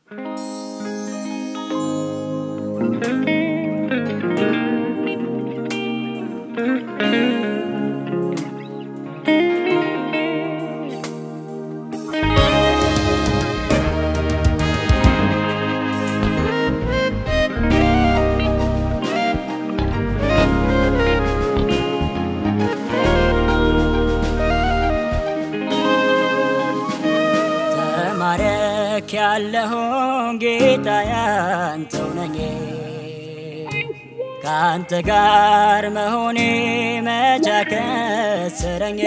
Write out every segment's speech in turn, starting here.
ተማረክ ያለሁን ጌታ ያንተው ነኝ ከአንተ ጋር መሆኔ መቻ ከሰረኝ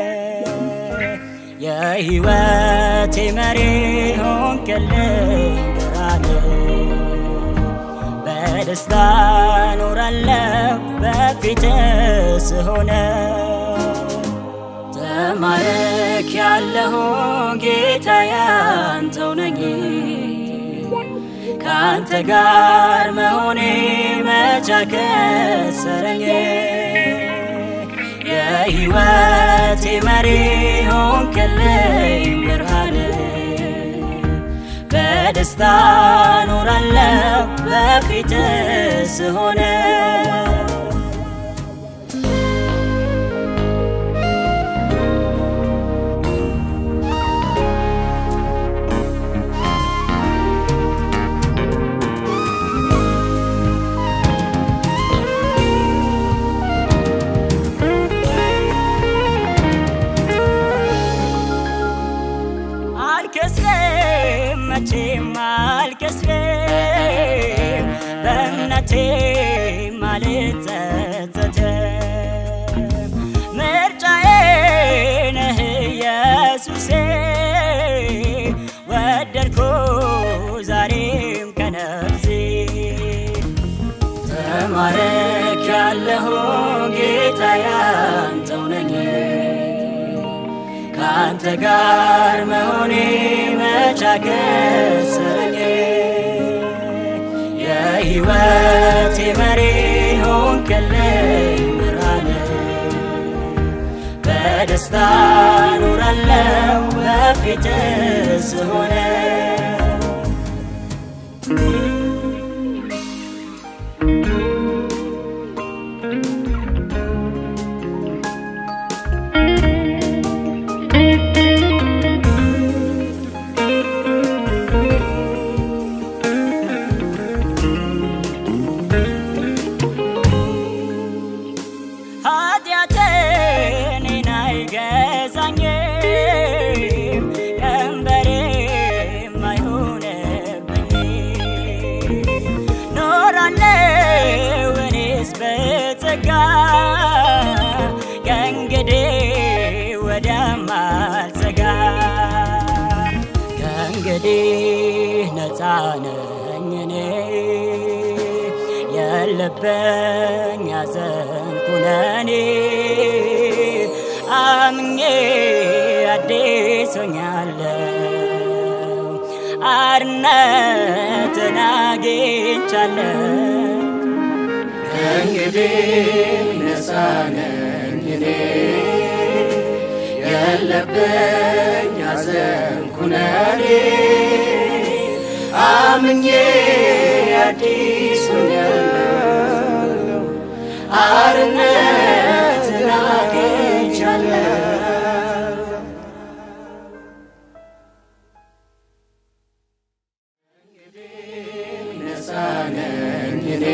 የሕይወቴ መሪ ሆንክልኝ ብርሃን በደስታ ኖራለሁ በፊት ስሆነ ተማረክ ያለሁ ጌታ ያንተው ነኝ ከአንተ ጋር መሆኔ መቻ ከሰረኝ የሕይወቴ መሪ ሆንክልኝ ብርሃን በደስታ ኖራለሁ በፊት ስሆነ አልከስርም መቼም አልከስርም በእምነቴም አልጸጸትም ምርጫዬ ነህ ኢየሱሴ ወደድኩ ዛሬም ከነፍሴ ተማረክ ያለሁ ጌታ ያንተው ነኝ ከአንተ ጋር መሆኔ መቻ ከሰረኝ የሕይወቴ መሪ ሆንክልኝ ብርሃን በደስታ ኖራለሁ በፊት ስሆነ ኃጢአቴ እኔን አይገዛኝም ቀንበሬም አይሆንብኝም ኖራለሁ እኔስ በጸጋ ከእንግዲህ ወዲያም አልሰጋ ከእንግዲህ ነፃ ነኝ እኔ የለበኝ ሐዘን ኩነኔ አምኜ አዲስ ሆኛለሁ አርነትን አግኝቻለሁ ከእንግዲህ ነፃ ነኝ እኔ የለብኝ ሐዘን ኩነኔ አምኜ አዲስ ሆኛለሁ አርነትን አግኝቻለሁ ነፃ ነኝ እኔ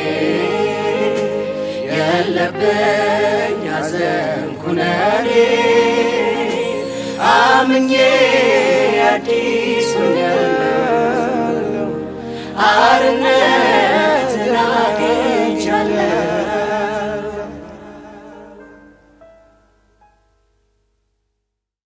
የለብኝ ሐዘን ኩነኔ አምኜ አዲስ